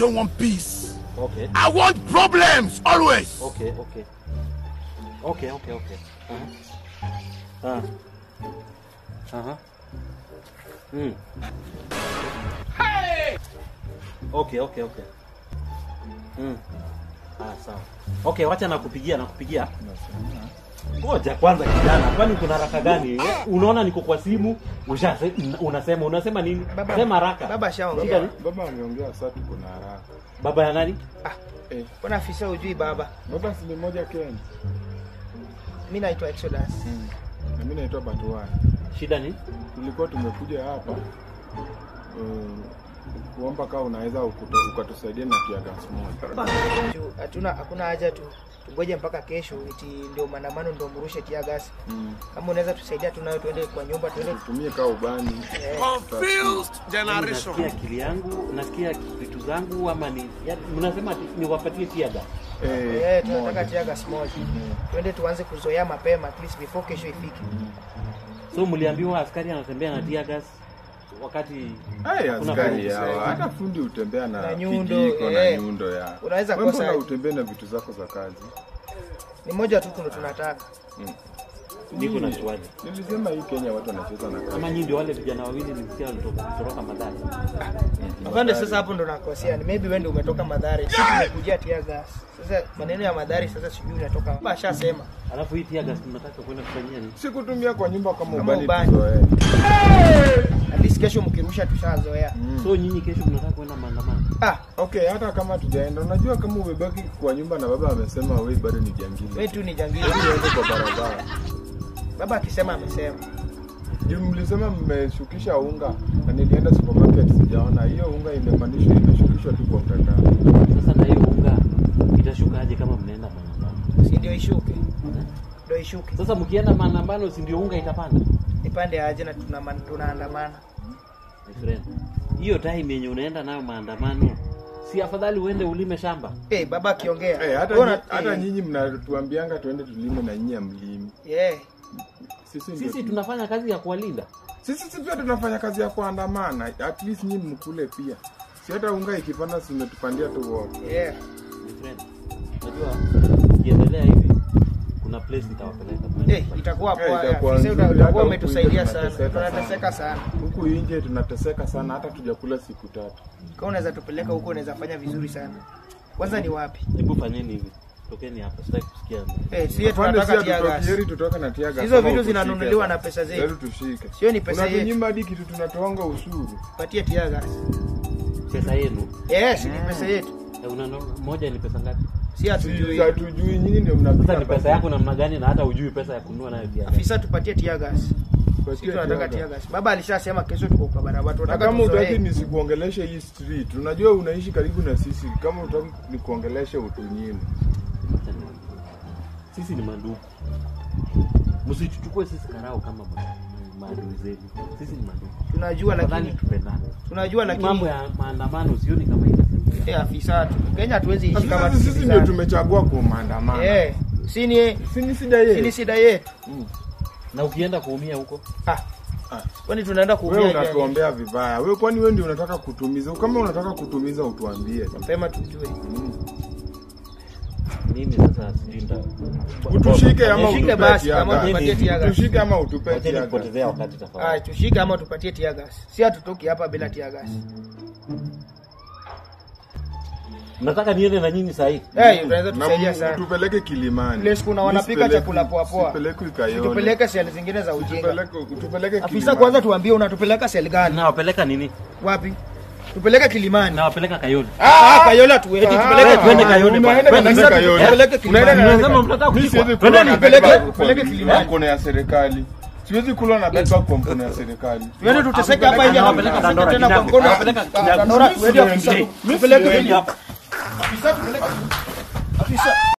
don't want peace. Okay. I want problems always. Okay, okay. Okay, okay, okay. Uh-huh. Uh. Uh-huh. Mm. Okay, okay, okay. Mm. Ah, sawa. Okay, wacha nakupigia, nakupigia. Ngoja kwanza kijana, kwani kuna haraka gani? Unaona niko kwa simu, usha unasema unasema nini? Baba- Sema haraka. baba ashaongea. Shida ni? Baba ameongea sasa tuko na haraka. Baba ya nani? Eh, Mbona afisa hujui baba? baba si ni moja Kenya. Mi naitwa Exodus. Na mimi naitwa Batuai. Shida ni? Tulikuwa tumekuja hapa eh, kuomba kama unaweza ukuto- ukatusaidia na kia gas moja. Juu Hatuna hakuna haja tu tungoje mpaka kesho eti ndio maandamano ndio mrushe tia gas. Mm. Kama unaweza tusaidia tunayo tuende kwa nyumba tuende Tutumie kaa ubani. Confused generation. Nasikia akili yangu, nasikia vitu zangu ama ni ya, mnasema ati niwapatie tiaga. Eh, eh tunataka moja. tia gas moja. Tuende tuanze kuzoea mapema at least before kesho ifike. So mliambiwa askari anatembea na tear gas wakati Hey, Kuna askari fundi hawa zaidi. hata fundi utembea na, Na nyundo, kijiko na eh. nyundo ya. Unaweza Wewe kosa- mbona utembee na vitu zako za kazi? Ni moja tu kuna tunataka. niko na swali. Nilisema hii Kenya watu wanacheza na kazi. Kama nyinyi ndio wale vijana wawili nilisikia walitoka kutoroka madhara. Afande, sasa hapo ndo nakosea. Ni maybe wewe ndio umetoka Madhari. Sisi tumekujia tia gas. Sasa maneno ya Madhari sasa sijui unatoka. Baba ashasema. Alafu hii tear gas tunataka kwenda kufanyia nini? Sikutumia kwa nyumba kama Kama ubani ubani. tuzoee. At least kesho mkirusha tushazoea. So nyinyi kesho mnataka kwenda maandamano. Ah, Okay, hata kama tujaenda, unajua kama umebaki kwa nyumba na baba amesema wewe bado ni jangili. wewe tu ni jangili. Hebu uende kwa barabara. Baba akisema amesema. Juu mlisema mmeshukisha unga na nilienda supermarket sijaona hiyo unga imepandishwa imeshukishwa tu kwa mtandao. Sasa na hiyo unga itashuka aje kama mnaenda maandamano? Si ndio ishuke. Ndio ishuke. Sasa mkienda maandamano si ndio unga itapanda? Ipande aje na tuna tunaandamana. My friend. Hiyo time yenye unaenda nayo maandamano si afadhali uende ulime shamba? Eh, baba akiongea. Eh, hata Bora- nyi- hata eh, nyinyi mnatuambianga tuende tulime na nyinyi mlimi. Yeah. Sisi ndio Sisi tu- tunafanya kazi ya kuwalinda. sisi si pia tunafanya kazi ya kuandamana. At least nyinyi mkule pia. Si hata unga ikipanda si umetupandia tu wote. Yeah. My friend. Unajua ukiendelea hivi kuna place nitawapeleka. Eh, itakuwa Eh, poa. itakuwa Afisa nzuri, hata utakuwa huku umetusaidia nje sana. tunateseka Tunateseka sana. Huku nje tunateseka sana hata tujakula siku tatu. Kama unaweza tupeleka huko unaweza fanya vizuri sana. Kwanza ni wapi? Hebu fanyeni hivi. Tokeni hapa, sitaki kusikia. Eh, sie Afande, tunataka si tia gas. hatutokieri tutoke na tiaga. Hizo vitu zinanunuliwa na pesa zetu. Zetu tushike. Sio ni pesa yetu. Unatunyima hadi kitu tunatoanga ushuru. Patie tia gas. Pesa yenu. Yes, ni pesa yetu. Eh, una moja ni pesa ngapi? Si hatujui. Si hatujui nyinyi ndio Sasa mnapika ni pesa yako namna gani na hata ujui pesa ya kununua nayo pia. Afisa tupatie tia gas. Sisi tunataka tia gas. Baba alishasema kesho tuko kwa barabara. Na Tunataka kama utaki tuzoee. nisikuongeleshe hii street, unajua unaishi karibu na sisi. Kama utaki nikuongeleshe utunyime. Sisi ni mandugu. Msichuchukue sisi karao kama ma- maadui zenu. Sisi ni mandugu. Tunajua Afadhali lakini tupendane. tunajua Mambo lakini ya maandamano sioni kama itasaidia. eh, afisa tu. Kenya hatuwezi ishi kama Sasa sisi ndio tusikizane. tumechagua kwa maandamano. Eh, si ni Si ni shida si ni yetu. shida yetu. Na ukienda kuumia huko, Ah. Kwani tunaenda Wewe kuumia hivi? unatuombea vibaya. Wewe kwani wewe ndio unataka kutumiza? Kama unataka kutumiza utuambie. Mapema tujue. mimi sasa sijui nita Utushike ama Nishike utupe basi, kama tiaga. utupatie tiaga. Utushike ama utupe Wacheni tiaga. kupotezea wakati Ah, tafadhali. tushike ama tupatie tia gas. Si hatutoki hapa bila tia gas. Nataka niende na nyinyi saa hii. Eh, unaweza Na tusaidia m- sana. Tupeleke Kilimani. Place kuna wanapika Nisipeleke- chakula poa poa. Sipeleke Kayole. Tupeleke seli zingine za ujinga. Tupeleke tupeleke Afisa Kilimani. kwanza tuambie unatupeleka seli gani? Nawapeleka nini? Wapi? Tupeleke Kilimani. Nawapeleka Kayole. Ah, Kayola tueti tupeleke twende Kayole bwana. Unaenda Twende kabisa Kayole. Tupeleke Unaenda Kilimani. na- Unasema mtataka Mimi kushikwa. siwezi Twende kula na nipeleke- bed bug tupeleke kwa Kilimani. mkono ya serikali. Siwezi kula na bed bug kwa mkono ya serikali. Tuende tuteseke hapa nje Nawapeleka na Dandora, tena kwa Kinyago. mkono. Nawapeleka Ah, Kinyago. Dandora Mimi tuende siwezi. afisa. Mimi Tupeleke siwezi. Afisa tupeleke. Afisa